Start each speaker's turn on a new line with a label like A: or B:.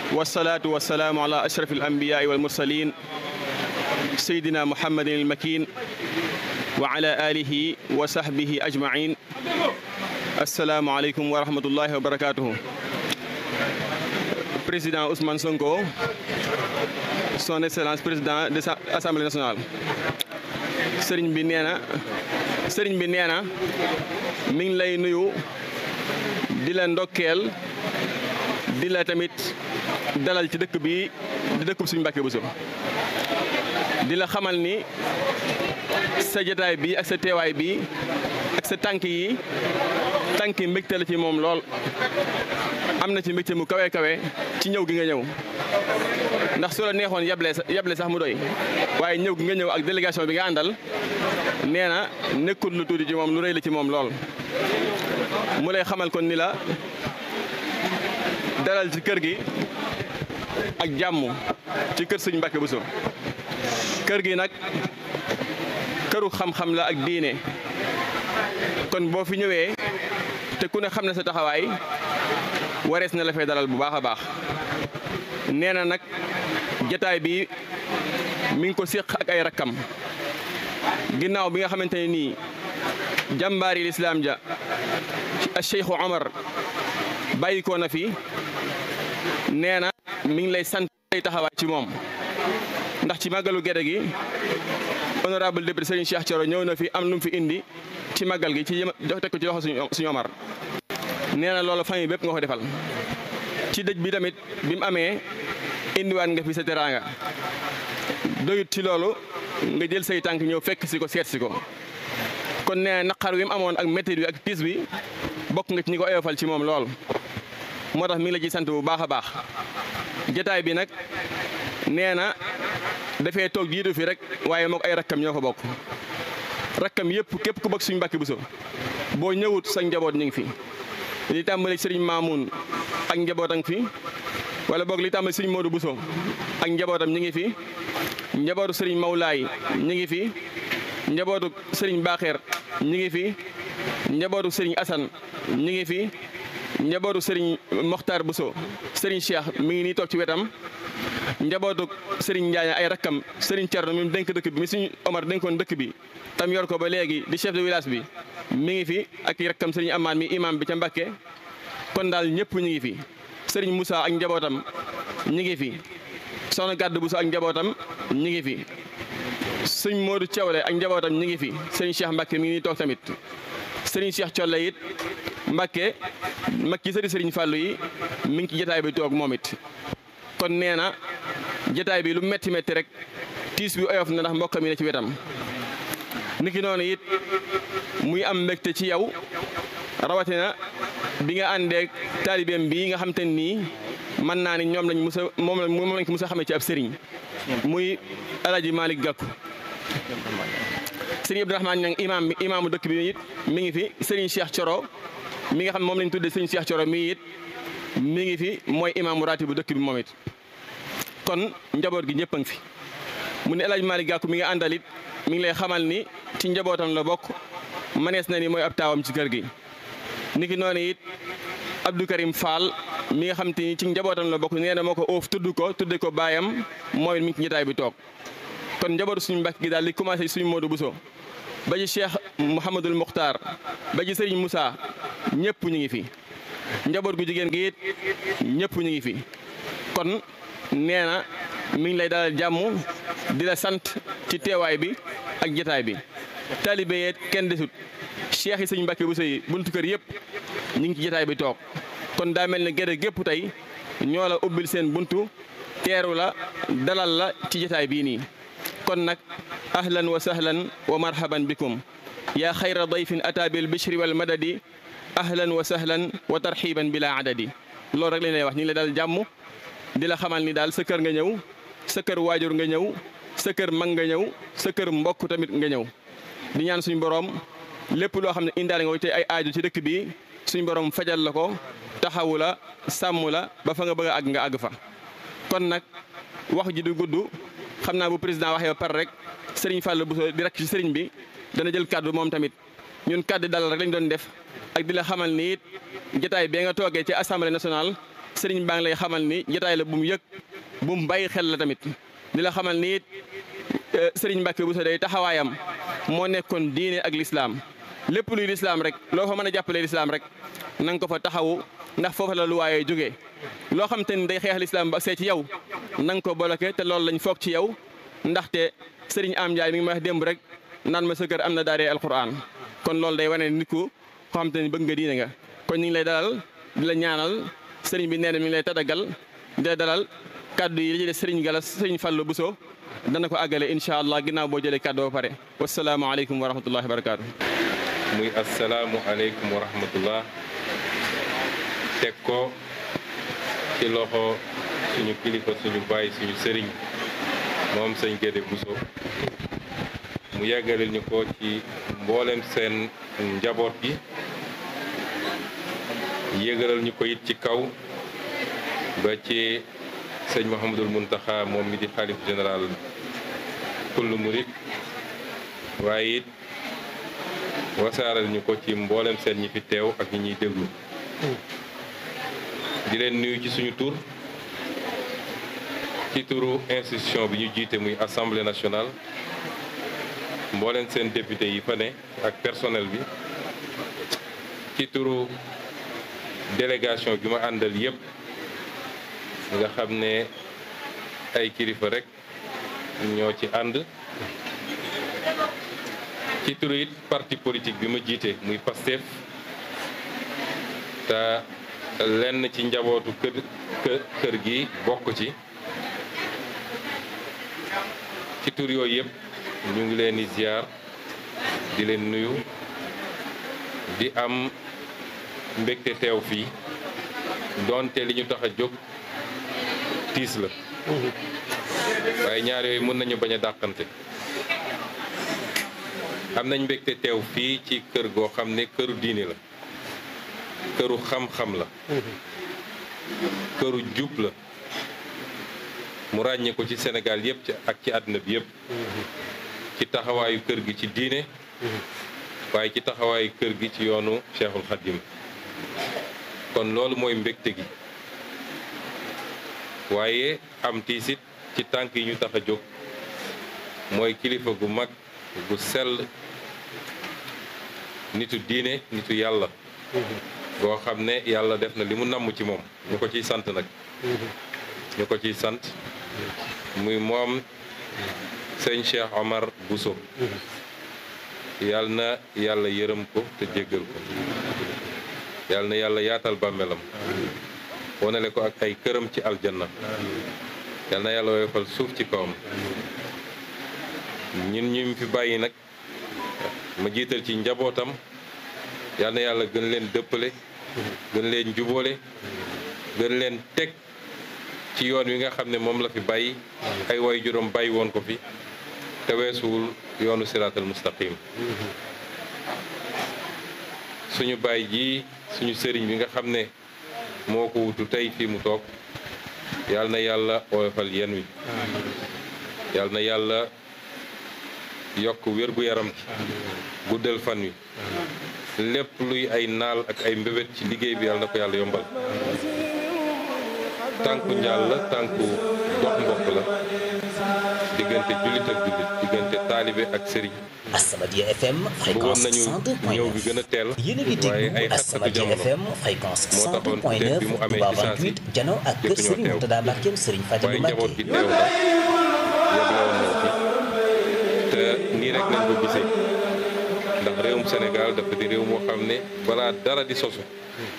A: wasalaatu wasalaamu ala ashraf alambiyaai walmursalin seydina muhammadin almakin wa ala alihi wa sahbihi ajmain assalaamu aleykum wa rahmatullahi wa barakatuhu président Ousmane Sonko son excellence président de l'Assemblée nationale sëriñ bi nee na sëriñ bi nee na mi ngi lay nuyu di la ndokkeel di la tamit dalal ci dëkk bi di dëkkub suñu Mbàkke Buso di la xamal ni sa jotaay bi ak sa teewaay bi ak sa tànk yi tànk yi mbégte la ci moom lool am na ci mbégte mu kawe kawe ci ñëw gi nga ñëw ndax su la neexoon yable yable sax mu doy waaye ñëw gi nga ñëw ak délégation bi nga àndal nee na nekkul lu tuuti ci moom lu rëy la ci moom lool mu lay xamal kon ni la dalal ci kër gi ak jàmm ci kër sëñ Mbàkke Buso kër gi nag këru xam-xam la ak diine kon boo fi ñëwee te ku ne xam ne sa taxawaay warees na la fay dalal bu baax a baax nee na nag jataay bi mi ngi ko séq ak ay rakkam ginnaaw bi nga xamante ne nii jàmbaari lislaam ja a Cheikhu Omar bàyyi ko na fi nee na mi ngi lay sant lay taxawaay ci moom ndax ci màggalu gede gi honorable député Serigne Cheikh Thioro ñëw na fi am lu mu fi indi ci màggal gi ci jox teg ko ci loxo suñu Omar nee na loolu famille bépp nga ko defal ci dëj bi tamit bi mu amee indiwaat nga fi sa teraanga doyut ci loolu nga jël say tànk ñëw fekk si ko seet si ko kon nee naqar wi mu amoon ak métti bi ak tiis bi bokk nga ci ñi ko oyofal ci moom lool moo tax mi ngi la ci sant bu baax a baax jotaay bi nag nee na dafee toog jiitu fi rek waaye mook ay rakkam ñoo ko bokk rakkam yëpp képp ku bokk suñu Mbàkke Buso boo ñëwut sa njaboot ñu ngi fi li tàmbali sëriñ Maamun ak njabootam fi wala boog li tàmbali sëriñ Modou Buso ak njabootam ñu ngi fi njabootu sëriñ Mawlaay ñu ngi fi njabootu sëriñ Baaxeer ñu ngi fi njabootu sëriñ Asan ñu ngi fi njabootu sëriñ Mokhtar Buso sëriñ Cheikh mi ngi nii toog ci wetam njabootu sëriñ Njaañ ay rakkam sëriñ Cerno mi dénk dëkk bi mi suñu Omar dénkoon dëkk bi tam yor ko ba léegi di chef de village bi mi ngi fi ak rakkam sëriñ Amaan mi imam bi ca Mbàkke kon daal ñëpp ñu ngi fi sëriñ Moussa ak njabootam ñu ngi fi soxna Gàdd Buso ak njabootam ñu ngi fi sëriñ Modou Thiawle ak njabootam ñu ngi fi sëriñ Cheikh Mbàkke mi ngi nii toog tamit sëriñ Cheikh Colle it Mbàkke mag ci sëriñ sëriñ Fàllu yi mi ngi ci jotaay bi toog moom it kon nee na jotaay bi lu metti metti rek tiis bi oyof na ndax mbokkam yi ne ci wetam niki noonu it muy am mbégte ci yow rawatina bi nga àndeek taalibeem bii nga xam te nii mën naa ni ñoom lañ musa moom moom lañ ko musa xamee ci ab sëriñ muy alaji Malick Gakou sëriñ Abdourahmane Niang imam bi imaamu dëkk bi it mi ngi fi sëriñ Cheikh Thioro mi nga xam moom lañ tuddee sëriñ Cheikh Thioro mi it mi ngi fi mooy imaamu raati bu dëkk bi moom it kon njaboot gi ñëpp a ngi fi mu ne El Hadj Malick Gakou mi nga àndal it mi ngi lay xamal ni ci njabootam la bokk manees na ni mooy ab taawam ci kër gi. niki noonu it Abdou Karim Fall mi nga xam te ni ci njabootam la bokk nee na moo ko oof tudd ko tudde ko baayam mooy mi ngi ci jotaay bi toog kon njabootu suñu mbàkk gi daal li commencé suñu Modou Bousso ba ci Cheikh Mouhamadul Mokhtar ba ci Serigne Moussa ñëpp ñu ngi fi. njaboot gu jigéen gi it ñëpp ñu ngi fi kon nee na mi ngi lay dalal jàmm di la sant ci teewaay bi ak jotaay bi taalibe yeet kenn desut cheikh yi sëñ Mbàkke Buso yi buntu kër yëpp ñu ngi ci jotaay bi toog kon daa mel ne gerte gépp tey ñoo la ubbil seen buntu teeru la dalal la ci jotaay bii nii kon nag ahlan wa sahlan wa marhaban bikum yaa xayra dayfin ata bil bishri wal madadi ahlan wa sahlan wa tarxiban bila adadi loolu rek lañ lay wax ñu ngi lay daal jàmm di la xamal ni daal sa kër nga ñëw sa kër waajur nga ñëw sa kër mag nga ñëw sa kër mbokk tamit nga ñëw di ñaan suñu borom lépp loo xam ne indaale nga te ay aaju ci dëkk bi suñu borom fajal la ko taxawu la sàmm la ba fa nga bëgg a àgg nga àgg fa. kon nag wax ji du gudd xam naa bu président waxee ba par rek Serigne Fall Bousso di rek ci Serigne bi dana jël kàddu moom tamit ñun kàddu dalal rek lañ doon def ak di la xamal ni it jotaay bee nga toogee ci assemblée nationale sëriñ baa ngi lay xamal ni jotaay la bu mu yëg bu mu bàyyi xel la tamit di la xamal ni it sëriñ Mbacke Bousso day taxawaayam moo nekkoon diine ak lislaam lépp luy lislaam rek loo fa mën a jàppalee lislaam rek na nga ko fa taxawu ndax foofa la lu waayee jógee loo xam te ni day xeex lislaam ba see ci yow na nga ko bloqué te loolu lañ foog ci yow ndaxte sëriñ Am Ndiaye mi ngi ma wax démb rek naan ma sa kër am na daaree alquran kon loolu day wane nit ku koo xam te ni bëgg nga diine nga kon ñu ngi lay dalal di la ñaanal sëriñ bi nee na mi ngi lay tadagal di la dalal kaddu yi li ci des sëriñ Galas sëriñ Fallou Bousso dana ko àggale incha allah ginnaaw boo jëlee kaddu ba pare wasalaamaaleykum wa rahmatullahi wa barakaatu.
B: muy asalaamualeykum wa rahmatullah teg ko ci loxo suñu kilifa suñu bàyyi suñu sëriñ moom sëñ Gédé Bousso mu yàggalil ñu ko ci mboolem seen njaboot gi yëgalal ñu ko it ci kaw ba ci sëñ Mouhamadul Muntaxa moom mi di xaalif général kullu murit waaye it wasaaral ñu ko ci mboolem seen ñi fi teew ak ñi ñuy déglu di leen nuyu ci suñu tur ci turu institution bi ñu jiite muy assemblée nationale mboolem seen député yi fa ne ak personnel bi ci turu délégation bi ma àndal yépp nga xam ne ay kilifa rek ñoo ci ànd ci turu it parti politique bi ma jiite muy PASTEF te lenn ci njabootu kër kër gi bokk ci ci tur yooyu yëpp ñu ngi leen di ziar di leen nuyu di am mbégte teew fii doonte li ñu tax a jóg tiis la waaye ñaar yooyu mën nañu bañ a dàqante am nañ mbégte teew fii ci kër goo xam ne këru diine la këru xam-xam la këru jub la mu ràññee ko ci Sénégal yëpp ci ak ci àdduna bi yëpp ci taxawaayu kër gi ci diine waaye ci taxawaayu kër gi ci yoonu Cheikhul Khadim kon loolu mooy mbégte gi waaye am tiisit ci tànk yi ñu tax a jóg mooy kilifa gu mag gu sell nitu diine nitu yàlla boo xam ne yàlla def na li mu namm ci moom ñu ko ciy sant nag ñu ko ciy sant muy moom sëñ Cheikh Omar Bousso yàlla na yàlla yërëm ko te jéggal ko yàlla na yàlla yaatal bàmmeelam wonale ko ak ay këram ci aljanna yàlla na yàlla woyofal suuf ci kawam ñun ñu fi bàyyi nag ma jiital ci njabootam yàlla na yàlla gën leen dëppale gën leen jubóole gën leen teg ci yoon wi nga xam ne moom la fi bàyyi ay way juróom bàyyi woon ko fi te weesuwul yoonu siraatal mustaqim suñu baay ji suñu sëriñ bi nga xam ne moo ko wutu tey fii mu toog yàlla na yàlla oyofal yen wi yàlla na yàlla yokk wér-gu-yaram ci guddal fan wi lépp luy ay naal ak ay mbébét ci liggéey bi yàlla na ko yàlla yombal tànku njaal la tànku dox mbokk la diggante jullit ak jullit diggante taalibe ak sëriñ
C: Asamadia FM
B: bëggoon
C: fréquence
B: nañu
C: 102.9
B: ñëw bi gën a teel
C: yéen a ngi
B: waaye ay
C: déglu
B: xat-xatu
C: Asamadia
B: jamono
C: FM fréquence
B: moo taxoon
C: 102.9
B: peut-être bi mu amee
C: Touba
B: ci saa si
C: 28 jano ak kër
B: jotuñoo
C: Serigne
B: teew.
C: Mourtada Mbackeem Serigne Fadilou
B: waaye njaboot gi
C: Mbacke
B: teew na yeblewoon nañ fi te nii rek nañ ko gisee ndax réewum Sénégal dafa di réew moo xam ne balaa dara di sosu